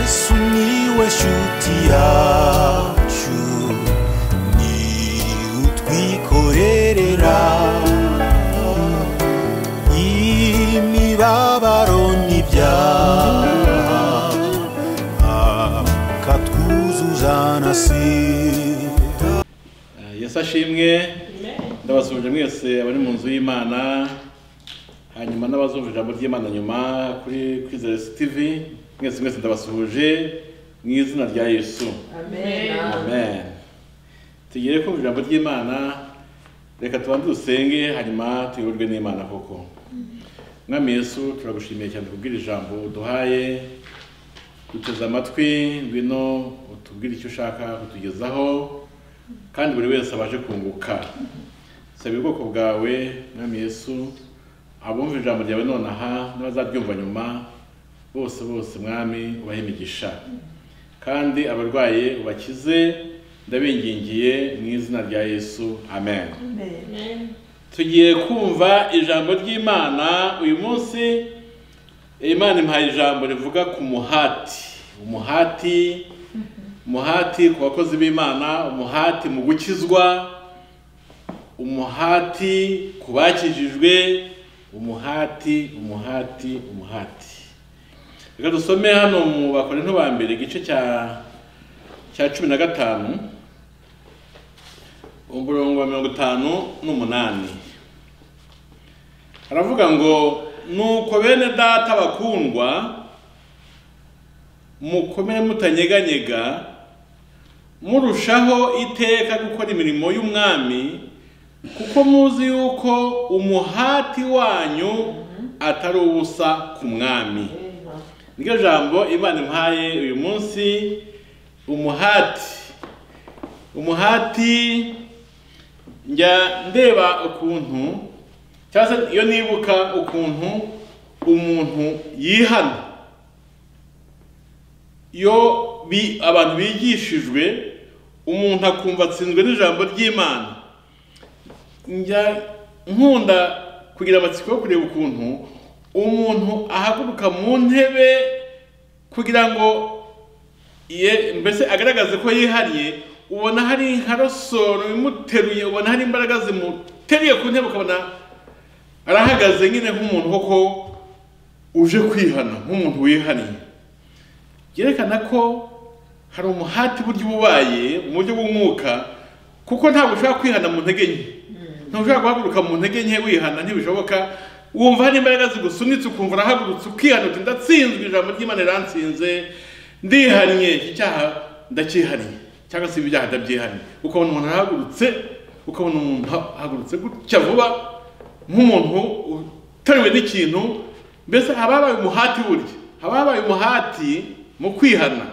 Sumiłeś utiaciu Ni utwikorerera Imibabaro n'ibyaha Akatwuzuza na sida yesu ashimwe ndabasuhuje mwese abari mu nzu y'imana hanyuma n'abazumva ijambo ry'imana nyuma kuri kwizera tivi mwese mwese ndabasuhuje mu izina rya yesu amen tugere kumva ijambo ry'imana reka tubanze dusenge hanyuma tuyoborwe n'imana koko mwami yesu turagushimiye cyane kubwira ijambo uduhaye duteze amatwi ngwino utubwire icyo ushaka kutugezaho kandi buri wese abashe kunguka saba ubwoko bwawe mwami yesu abumva ijambo ryawe nonaha n'abazabyumva nyuma bose bose mwami ubahe imigisha kandi abarwaye ubakize ndabingingiye mu izina rya yesu amen tugiye kumva ijambo ry'imana uyu munsi imana impaye ijambo rivuga ku muhati umuhati umuhati ku bakozi b'imana umuhati mu gukizwa umuhati ku bakijijwe umuhati umuhati umuhati reka dusome hano mu bakorinto ba mbere igice cya cya cumi na gatanu umurongo wa mirongo itanu n'umunani haravuga ngo nuko bene data bakundwa mukomere mutanyeganyega murushaho iteka gukora imirimo y'umwami kuko muzi yuko umuhati wanyu atari ubusa ku mwami niryo jambo imana impaye uyu munsi umuhati umuhati njya ndeba ukuntu cyangwa se iyo nibuka ukuntu umuntu yihana iyo bi- abantu bigishijwe umuntu akumva atsinzwe n'ijambo ry'imana njya nkunda kugira amatsiko yo kureba ukuntu umuntu ahaguruka mu ntebe kugira ngo ye- mbese agaragaze ko yihariye ubona hari nka rasoro imuteruye ubona hari imbaraga zimuteruye ku ntebe ukabona arahagaze nyine nk'umuntu koko uje kwihana nk'umuntu wihaniye byerekana ko hari umuhati burya uba ubaye mu buryo bw'umwuka kuko ntabwo ushobora kwihana mu ntege nke ntabwo ushobora guhaguruka mu ntege nke wihana ntibishoboka wumva hari imbaraga zigusunitse ukumva urahagurutse ukihana uti ndatsinzwe ijambo ry'imana riransinze ndihannye iki cyaha ndacyihannye cyangwa se ibi byaha ndabyihannye ukabona umuntu arahagurutse ukabona umuntu ahagurutse gutya vuba nk'umuntu uteruwe n'ikintu mbese haba habaye umuhati burya haba habaye umuhati mu kwihana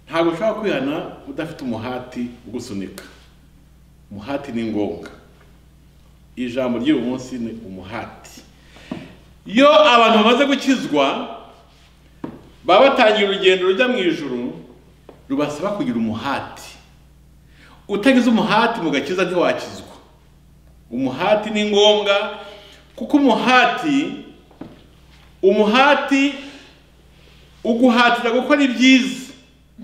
ntabwo ushobora kwihana udafite umuhati ugusunika umuhati ni ngombwa ijambo ry'uyu munsi ni umuhati iyo abantu bamaze gukizwa baba batangiye urugendo rujya mu ijuru rubasaba kugira umuhati utagize umuhati mu gakiza ntiwakizwa umuhati ni ngombwa kuko umuhati umuhati uguhatira gukora ibyiza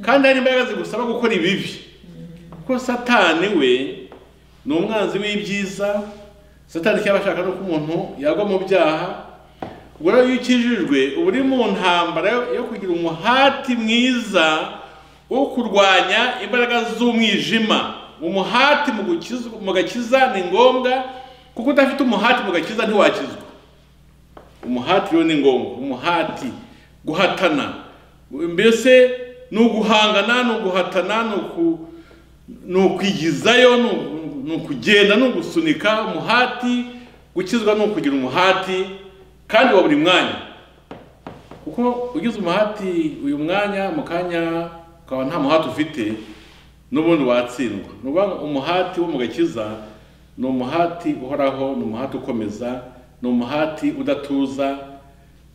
kandi hari imbaraga zigusaba gukora ibibi kuko satani we ni umwanzi w'ibyiza satani icyo aba ashaka ni uko umuntu yagwa mu byaha ubwo rero iyo ukijijwe uba uri mu ntambara yo- yo kugira umuhati mwiza wo kurwanya imbaraga z'umwijima umuhati mu gukizwa- mu gakiza ni ngombwa kuko udafite umuhati mu gakiza ntiwakizwa umuhati rero ni ngombwa umuhati guhatana mbese ni uguhangana ni uguhatana ni uku- ni ukwigizayo ni uku- ni ukugenda ni ugusunika umuhati gukizwa ni ukugira umuhati kandi wa buri mwanya kuko ugize umuhati uyu mwanya mu kanya ukaba nta muhati ufite n'ubundi watsindwa ni ukuvuga ngo umuhati wo mu gakiza ni umuhati uhoraho ni umuhati ukomeza ni umuhati udatuza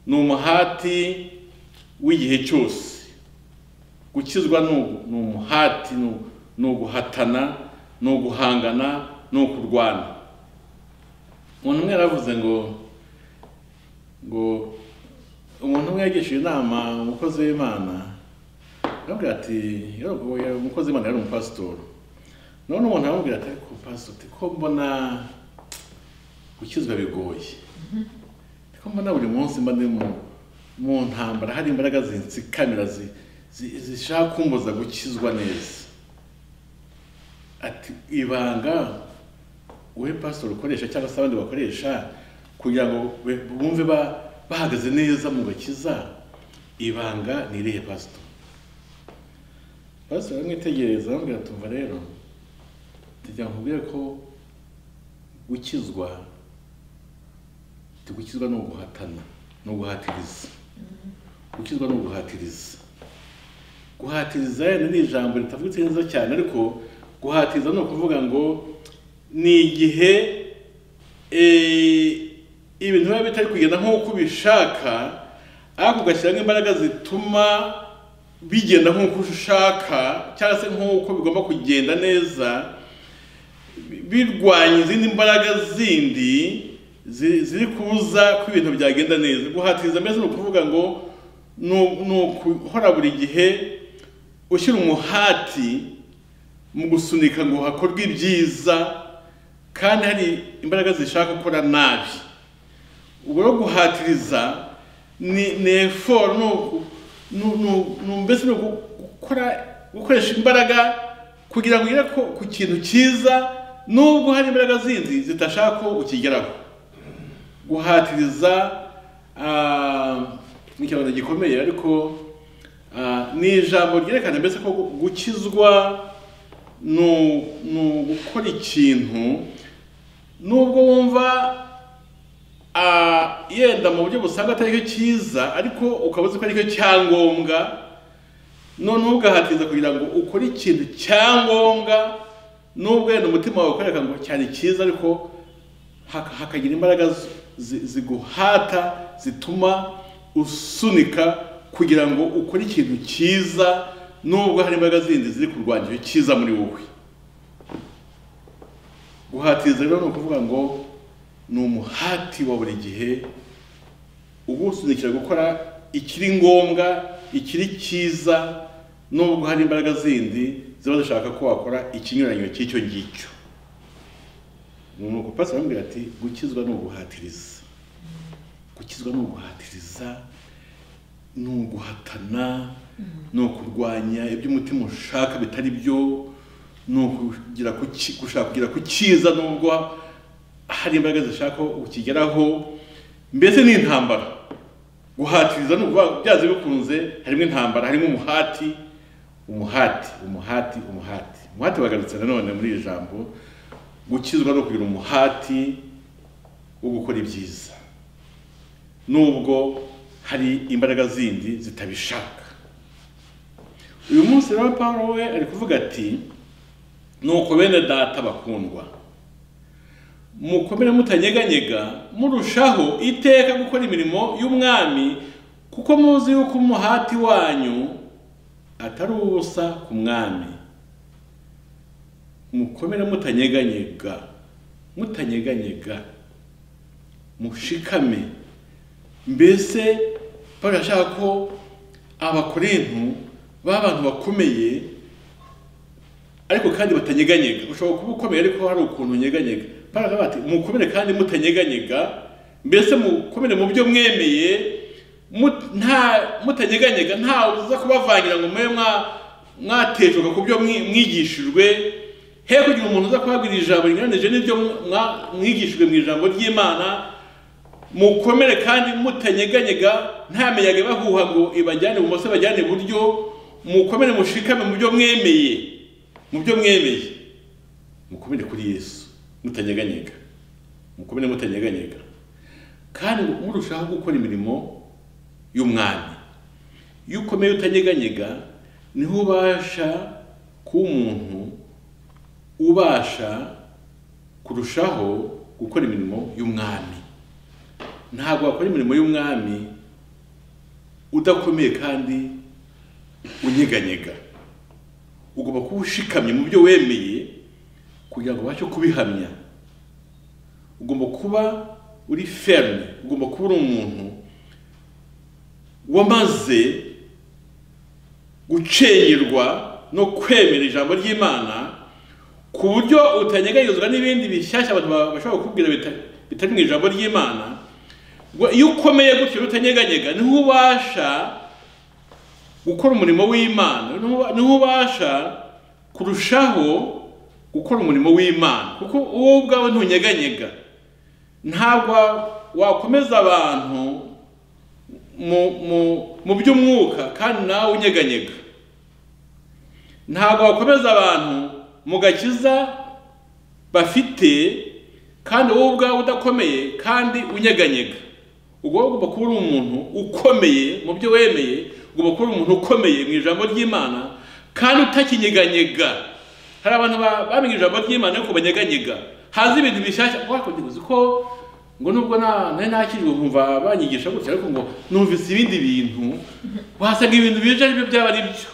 ni umuhati w'igihe cyose gukizwa ni ugu- ni umuhati ni u- ni uguhatana ni uguhangana ni ukurwana umuntu umwe yaravuze ngo ngo umuntu umwe yagishije inama umukozi w'imana arabwira ati yaragoye umukozi w'imana yari umupasitori none umuntu aramubwira ati ariko pasitori ko mbona gukizwa bigoye ko mbona buri munsi mba ndi mu- mu ntambara hari imbaraga zinsikamira zi- zi- zishaka kumbuza gukizwa neza ati ibanga wowe pasitori ukoresha cyangwa se abandi bakoresha kugira ngo be- bumve ba- bahagaze neza mu gakiza ibanga ni irihe pasitori basi baramwitegereza bamubwira tumva rero tujya nkubwire ko gukizwa tigukizwa ni uguhatana ni uguhatiriza gukizwa ni uguhatiriza guhatiriza rero ni ijambo ritavugitse neza cyane ariko guhatiriza ni ukuvuga ngo ni igihe eh, ibintu biba bitari kugenda nk'uko ubishaka ariko ugashyiramo imbaraga zituma bigenda nk'uko ushaka cyangwa se nk'uko bigomba kugenda neza birwanya izindi mbaraga zindi zi- ziri kuza ko ibintu byagenda neza guhatiriza mbese ni ukuvuga ngo ni u- ni ukuhora buri gihe ushyira umuhati mu gusunika ngo hakorwe ibyiza kandi hari imbaraga zishaka gukora nabi ubwo rero guhatiriza ni ni effort ni uku- ni ni- ni mbese ni uku- gukora gukoresha imbaraga kugira ngo ugere ku- ku kintu cyiza nubwo hari imbaraga zindi zitashaka ko ukigeraho guhatiriza ah, ni ikibazo gikomeye ariko ah, ni ijambo ryerekana mbese ko gu- gukizwa ni u- ni ugukora ikintu nubwo wumva ah, yenda mu buryo busanga atari cyo cyiza ariko ukaba uzi ko ari cyo cyangombwa noneho ugahatiriza kugira ngo ukore ikintu cyangombwa nubwo yenda umutima wawe ukoreka ngo cyari cyiza ariko haka- hakagira imbaraga zi- zi- ziguhata zituma usunika kugira ngo ukore ikintu cyiza nubwo hari imbaraga zindi ziri kurwanya icyo cyiza muri wowe guhatiriza rero ni ukuvuga ngo ni umuhati wa buri gihe ugusunikira gukora ikiri ngombwa ikiri cyiza nubwo hari imbaraga zindi ziba zishaka ko wakora ikinyuranyo cy'icyo ngicyo ni nuko pastor aramubwira ati gukizwa ni uguhatiriza gukizwa ni uguhatiriza ni uguhatana ni ukurwanya ibyo umutima ushaka bitari byo ni ukugira ku ki- gushaka kugira ku cyiza nubwo hari imbaraga zishaka ko ukigeraho mbese ni intambara guhatiriza ni ukuvuga byaze bikunze harimo intambara harimo umuhati umuhati umuhati umuhati umuhati bagarutse nanone muri iri jambo gukizwa no kugira umuhati wo gukora ibyiza nubwo hari imbaraga zindi zitabishaka uyu munsi rero Pawulo we ari kuvuga ati nuko bene data bakundwa mukomere mutanyeganyega murushaho iteka gukora imirimo y'umwami kuko muzi yuko umuhati wanyu atari ubusa ku mwami mukomere mutanyeganyega mutanyeganyega mushikame mbese pawulo yashaka ko abakorintu b'abantu bakomeye ariko kandi batanyeganyega ushobora kuba ukomeye ariko hari ukuntu unyeganyega pawulo akavuga ati mukomere kandi mutanyeganyega mbese mukomere mu byo mwemeye mut- nta- mutanyeganyega ntawe uza kubavangira ngo mube mwa- mwatejuka ku byo mwi- mwigishijwe he kugira umuntu uza kubabwira ijambo rinyuranije n'ibyo mwa- mwigishijwe mu ijambo ry'imana mukomere kandi mutanyeganyega nta miyaga ibahuha ngo ibajyane ibumoso ibajyane iburyo mukomere mushikame mu byo mwemeye mu byo mwemeye mukomere kuri yesu mutanyeganyega mukomere mutanyeganyega kandi murushaho gukora imirimo y'umwami iyo ukomeye utanyeganyega niho ubasha kuba umuntu ubasha kurushaho gukora imirimo y'umwami ntabwo wakora imirimo y'umwami udakomeye kandi unyeganyega ugomba kuba ushikamye mu byo wemeye kugira ngo ubashe kubihamya ugomba kuba uri ferme ugomba kuba uri umuntu wamaze gucenyerwa no kwemera ijambo ry'imana ku buryo utanyeganyezwa n'ibindi bishyashya abantu ba- bashobora kukubwira bita- bitari mu ijambo ry'imana ngo iyo ukomeye gutyo utanyeganyega niho ubasha gukora umurimo w'imana niho- niho ubasha kurushaho gukora umurimo w'imana kuko wowe ubwawe ntunyeganyega ntabwo wakomeza abantu mu- mu- mu by'umwuka kandi nawe unyeganyega ntabwo wakomeza abantu mu gakiza bafite kandi wowe ubwawe udakomeye kandi unyeganyega ubwo ugomba kuba uri umuntu ukomeye mu byo wemeye ugomba kuba uri umuntu ukomeye mu ijambo ry'imana kandi utakinyeganyega hari abantu ba- bamenye ijambo ry'imana ariko banyeganyega haza ibintu bishyashya wakoze uzi ko ngo nubwo na- nari nakijwe nkumva banyigisha gutya ariko ngo numvise ibindi bintu wasanga ibintu bije ari byo byaba ari byo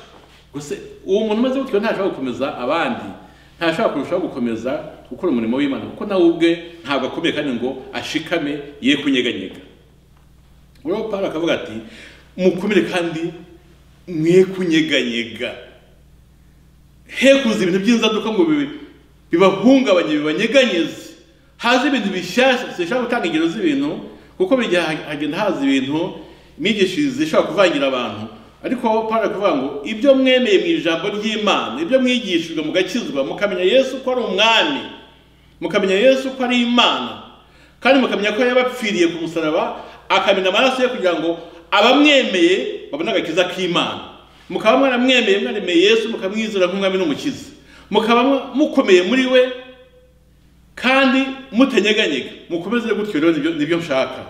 gusa uwo muntu umeze gutyo ntashobora gukomeza abandi ntashobora kurushaho gukomeza gukora umurimo w'imana kuko nawe ubwe ntabwo akomeye kandi ngo ashikame ye kunyeganyega rero Pawulo akavuga ati mukomere kandi mwe kunyeganyega hekuza ibintu by'inzaduka ngo bibi- bibahungabanye bibanyeganyeze haze ibintu bishyashya sinshobora gutanga ingero z'ibintu kuko buri gihe ha- hagenda haza ibintu imyigishirize ishobora kuvangira abantu ariko Pawulo kuvuga ngo ibyo mwemeye mu ijambo ry'imana ibyo mwigishijwe mugakizwa mukamenya yesu ko ari umwami mukamenya yesu ko ari imana kandi mukamenya ko yabapfiriye ku musaraba akamena amaraso ye kugira ngo abamwemeye babone agakiza k'imana mukaba mwaramwemeye mwaremeye yesu mukamwizera nk'umwami n'umukiza mukaba mu- mukomeye muri we kandi mutanyeganyega mukomeze gutyo rero nibyo- nibyo nshaka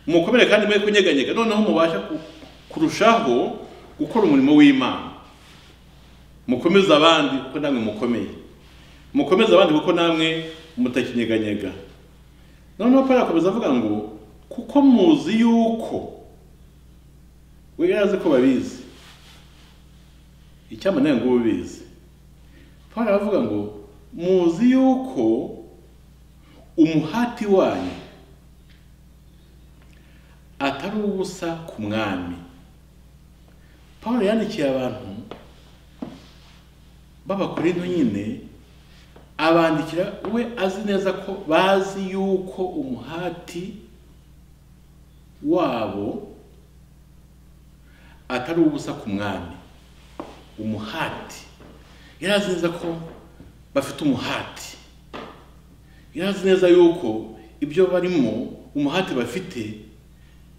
mukomere kandi mwe kunyeganyega noneho mubasha ku- kurushaho gukora umurimo w'imana mukomeze abandi kuko namwe mukomeye mukomeze abandi kuko namwe mutakinyeganyega noneho Pawulo akomeza avuga ngo kuko muzi yuko we yari azi ko babizi icyampa nawe ngo ubizi Pawulo aravuga ngo muzi yuko umuhati wanyu atari ubusa ku mwami Pawulo yandikiye abantu b'abakorinto nyine abandikira we azi neza ko bazi yuko umuhati wabo atari ubusa ku mwami umuhati yari azi neza ko bafite umuhati yari azi neza yuko ibyo barimo umuhati bafite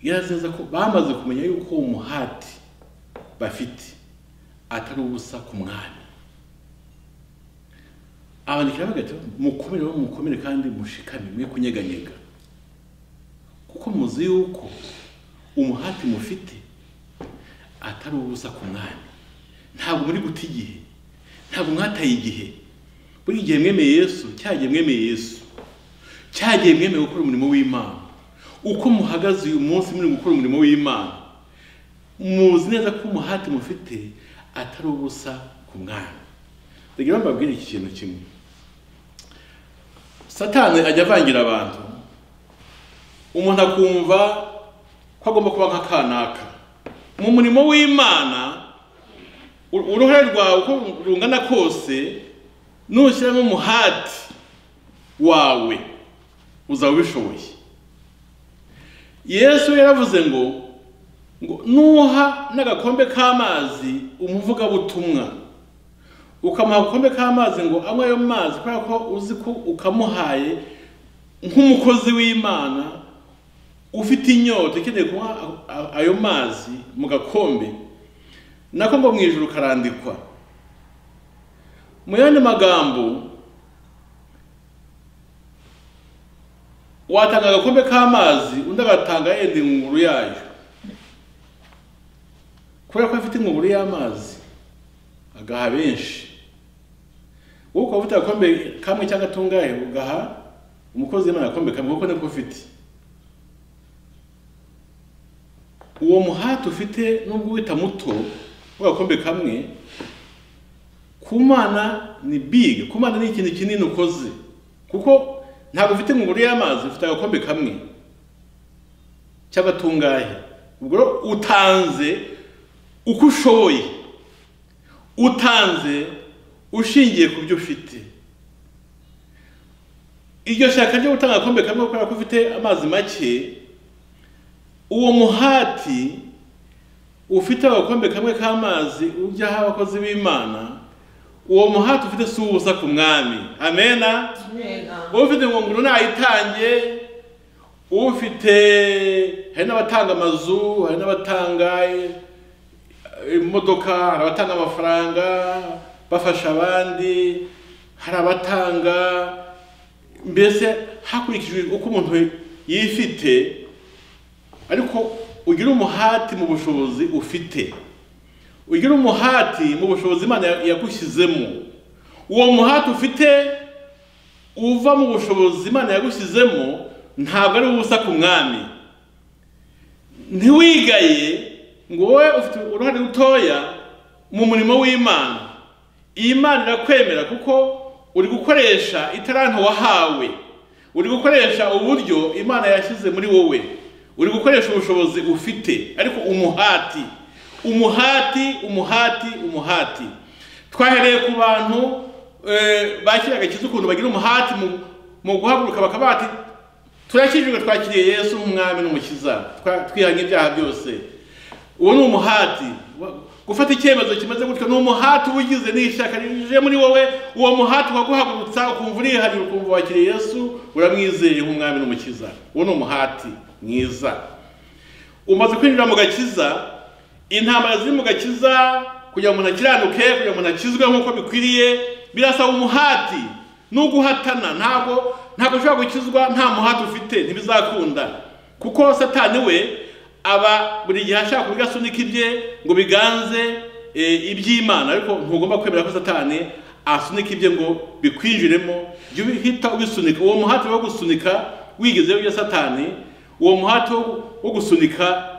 yari azi neza ko bamaze kumenya yuko uwo muhati bafite atari ubusa ku mwami abandikira bavuga ati mukomere bo mukomere kandi mushikame mwe kunyeganyega kuko muzi yuko umuhati mufite atari ubusa ku mwami ntabwo muri guta igihe ntabwo mwataye igihe buri gihe mwemeye yesu cya gihe mwemeye yesu cya gihe mwemeye gukora umurimo w'imana uko muhagaze uyu munsi muri gukora umurimo w'imana muzi neza ko umuhati mufite atari ubusa ku mwami reka mbabwire iki kintu kimwe satani ajya avangira abantu umuntu akumva ko agomba kuba nka kanaka mu murimo w'imana ur- uruhare rwawe uko rungana kose nushyiramo umuhati wawe uzaba ubishoboye yesu yaravuze ngo ngo nuha n'agakombe k'amazi umuvugabutumwa ukamuha agakombe k'amazi ngo anywe ayo mazi kubera ko uzi ko ukamuhaye nk'umukozi w'imana ufite inyota ukeneye kunywa a- a- ayo mazi mu gakombe nako ngo mu ijuru karandikwa mu yandi magambo watanga agakombe k'amazi undi agatanga yenda ingunguru yayo kubera ko afite ingunguru y'amazi agaha benshi wowe ukaba ufite agakombe kamwe cyangwa tungahe ugaha umukozi w'imana agakombe kamwe kuko niko ufite uwo muhati ufite nubwo wita muto w'agakombe kamwe ku mana ni big ku mana ni ikintu kinini ukoze kuko ntabwo ufite ingunguru y'amazi ufite agakombe kamwe cy'agatungahe ubwo rero utanze uko ushoboye utanze ushingiye ku byo ufite iryo shyaka ryo gutanga agakombe kamwe kubera ko ufite amazi make uwo muhati ufite agakombe kamwe k'amazi ujyaho abakozi b'imana uwo muhati ufite si uwubusa ku mwami amena ufite ingunguru nayitange ufite hari n'abatanga amazu hari n'abatanga imodoka hari abatanga amafaranga bafasha abandi hari abatanga mbese hakurikijwe uko umuntu yifite ariko ugira umuhati mu bushobozi ufite ugira umuhati mu bushobozi imana yagushyizemo uwo muhati ufite uva mu bushobozi imana yagushyizemo ntabwo ari ubusa ku mwami ntiwigaye ngo wowe ufite uruhare rutoya mu murimo w'imana iyi mana irakwemera kuko uri gukoresha itarantu wahawe uri gukoresha uburyo imana yashyize muri wowe uri gukoresha ubushobozi ufite ariko umuhati umuhati umuhati umuhati twahereye ku bantu eh, bakiraga kiza ukuntu bagira umuhati mu- mu guhaguruka bakaba bati turakijijwe twakiriye yesu nk'umwami n'umukiza twa- twihanye ibyaha byose uwo ni umuhati Wa- gufata icyemezo kimeze gutyo ni umuhati uba ugize n'ishyaka rije muri wowe uwo muhati waguhagurutsa ukumva urihariye ukumva wakiriye yesu uramwizeye nk'umwami n'umukiza uwo ni umuhati mwiza umaze kwinjira mu gakiza intambara ziri mu gakiza kugira ngo umuntu akiranuke kugira ngo umuntu akizwe nk'uko bikwiriye birasaba umuhati n'uguhatana ntabwo ntabwo ushobora gukizwa nta muhati ufite ntibizakunda kuko satani we aba buri gihe ashaka kuvuga asunika ibye ngo biganze eh, iby'imana ariko ntugomba kwemera ko satani asunika ibye ngo bikwinjiremo jya ubihita ubisunika uwo muhati wo gusunika wigeze ibya satani uwo muhati wo- wo gusunika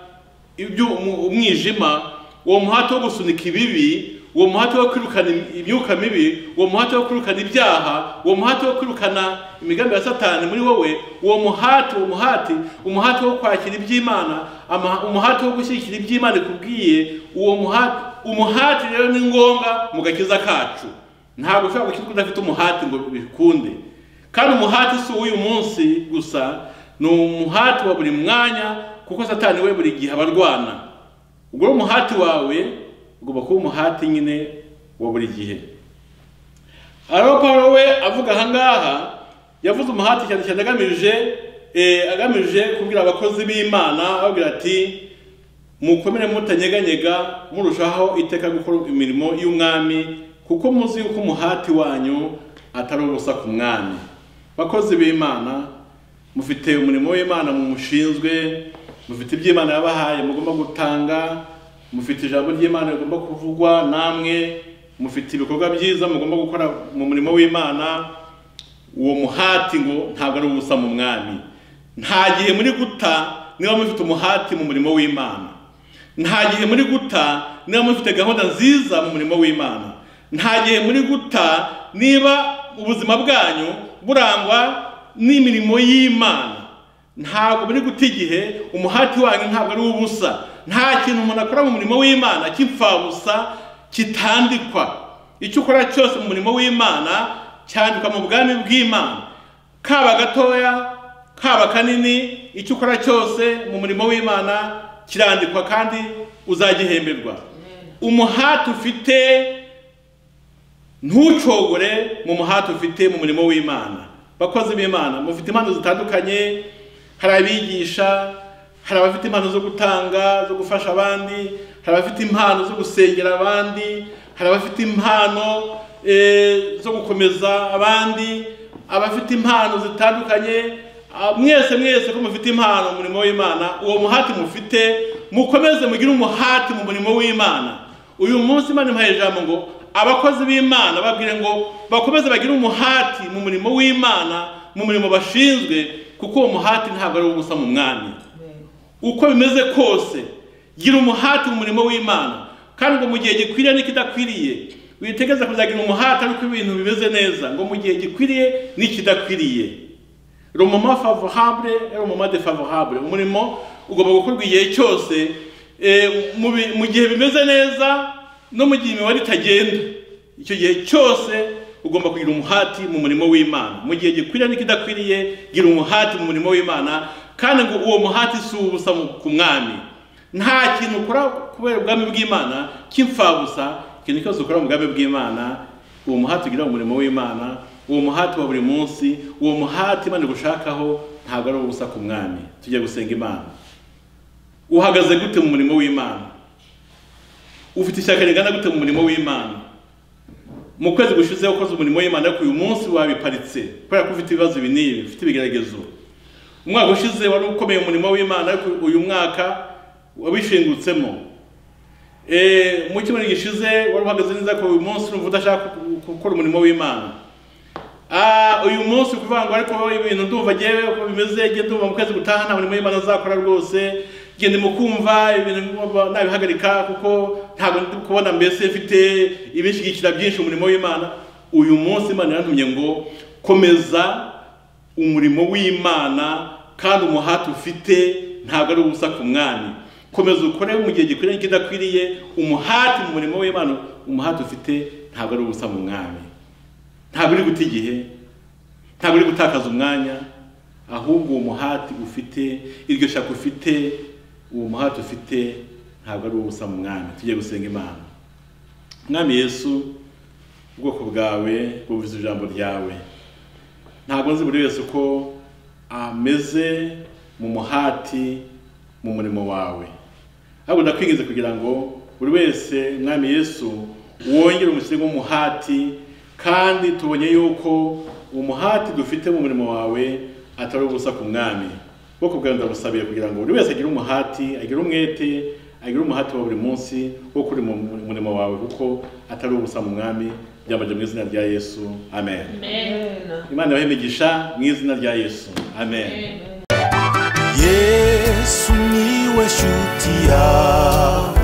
ibyo umu- umwijima uwo muhati wo gusunika ibibi uwo muhati wo kwirukana im- imyuka mibi uwo muhati wo kwirukana ibyaha uwo muhati wo kwirukana imigambi ya satani muri wowe uwo muhati uwo muhati umuhati wo kwakira iby'imana ama- umuhati wo gushyigikira iby'imana ikubwiye uwo muhati umuhati rero ni ngombwa mu gakiza kacu ntabwo ushobora gukizwa udafite umuhati ngo bikunde kandi umuhati si uw'uyu munsi gusa ni umuhati wa buri mwanya kuko satani we buri gihe abarwana ubwo rero umuhati wawe ugomba kuba umuhati nyine wa buri gihe ariho pawulo we avuga aha ngaha yavuze umuhati cyane cyane agamije eh, agamije kubwira abakozi b'imana ababwira ati mukomere mutanyeganyega murushaho iteka gukora imirimo y'umwami kuko muzi yuko umuhati wanyu atari ubusa ku mwami bakozi b'imana mufite umurimo w'imana mumushinzwe mufite iby'imana yabahaye mugomba gutanga mufite ijambo ry'imana rigomba kuvugwa namwe mufite ibikorwa byiza mugomba gukora mu murimo w'imana uwo muhati ngo ntabwo ari ubusa mu mwami nta gihe muri guta niba mufite umuhati mu murimo w'imana nta gihe muri guta niba mufite gahunda nziza mu murimo w'imana nta gihe muri guta niba ubuzima bwanyu burangwa n'imirimo y'imana ntabwo muri guta igihe umuhati wanyu ntabwo ari ubusa nta kintu umuntu akora mu murimo w'imana cy'imfabusa kitandikwa icyo ukora cyose mu murimo w'imana cyandikwa mu bwami bw'imana kaba gatoya kaba kanini icyo ukora cyose mu murimo w'imana kirandikwa kandi uzagihemberwa umuhati ufite ntucogore mu muhati ufite mu murimo w'imana bakozi b'imana mufite impano zitandukanye hari abigisha hari abafite impano zo gutanga zo gufasha abandi hari abafite impano zo gusengera abandi hari abafite impano eh, zo gukomeza abandi abafite impano zitandukanye ah, mwese mwese ko mufite impano mu murimo w'imana uwo muhati mufite mukomeze mugire umuhati mu murimo w'imana uyu munsi imana imuhaye ijambo ngo abakozi b'imana babwire ngo bakomeze bagire umuhati mu murimo w'imana mu murimo bashinzwe kuko uwo muhati ntabwo ari ubusa mu mwami uko bimeze kose gira umuhati mu murimo w'imana kandi ngo mu gihe gikwiriye n'ikidakwiriye witegeze kuzagira umuhati ariko ibintu bimeze neza ngo mu gihe gikwiriye n'ikidakwiriye le moment favorable et le moment défavorable umurimo ugomba gukorwa igihe cyose eh, mu bi- mu gihe bimeze neza no mu gihe imibare itagenda icyo gihe cyose ugomba kugira umuhati mu murimo w'imana mu gihe gikwiriye n'ikidakwiriye gira umuhati mu murimo w'imana kandi ngo uwo muhati si ubusa mu- ku mwami nta kintu ukora kubera ubwami bw'imana cy'imfabusa ikintu cyose ukora mu bwami bw'imana uwo muhati ugira mu murimo w'imana uwo muhati wa buri munsi uwo muhati imana igushakaho ntabwo ari ubusa ku mwami tujye gusenga imana uhagaze gute mu murimo w'imana ufite ishyaka rigana gute mu murimo w'imana mu kwezi gushize ukoze umurimo w'imana ariko uyu munsi wabiparitse kubera ko ufite ibibazo ibi n'ibi ufite ibigeragezo umwaka ushize wari ukomeye umurimo w'imana ariko uyu mwaka wabishingutsemo Eh, mu cyumweru gishize wari uhagaze neza ko uyu munsi urumva udashaka ku- gukora umurimo w'imana Ah, uyu munsi kuvuga ngo ariko ibintu ndumva ngewe uko bimeze njye ndumva mu kwezi gutaha nta murimo w'imana nzakora rwose njye ndimo kumva ibintu ngomba nabihagarika kuko ntabwo ndi kubona mbese mfite ibishyigikira byinshi umurimo w'imana uyu munsi imana yaratumye ngo komeza umurimo w'imana kandi umuhati ufite ntabwo ari ubusa ku mwami komeza ukore mu gihe gikwiriye n'ikidakwiriye umuhati mu murimo w'imana umuhati ufite ntabwo ari ubusa mu mwami ntabwo uri guta igihe ntabwo uri gutakaza umwanya ahubwo uwo muhati ufite iryo shaka ufite uwo muhati ufite ntabwo ari ubusa mu mwami tujye gusenga imana mwami yesu ubwoko bwawe bumvise ijambo ryawe ntabwo nzi buri wese uko ameze mu muhati mu murimo wawe ahubwo ndakwinginze kugira ngo buri wese mwami yesu wongere umusego w'umuhati kandi tubonye yuko umuhati dufite mu murimo wawe atari ubusa ku mwami ubwoko bwawe ndabusabiye kugira ngo buri wese agire umuhati agire umwete agire umuhati wa buri munsi wo kuri mu mu murimo wawe kuko atari ubusa mu mwami byambaje mu izina rya yesu amen imana ibahe imigisha mu izina rya yesu amen yesu niwe shuti yawe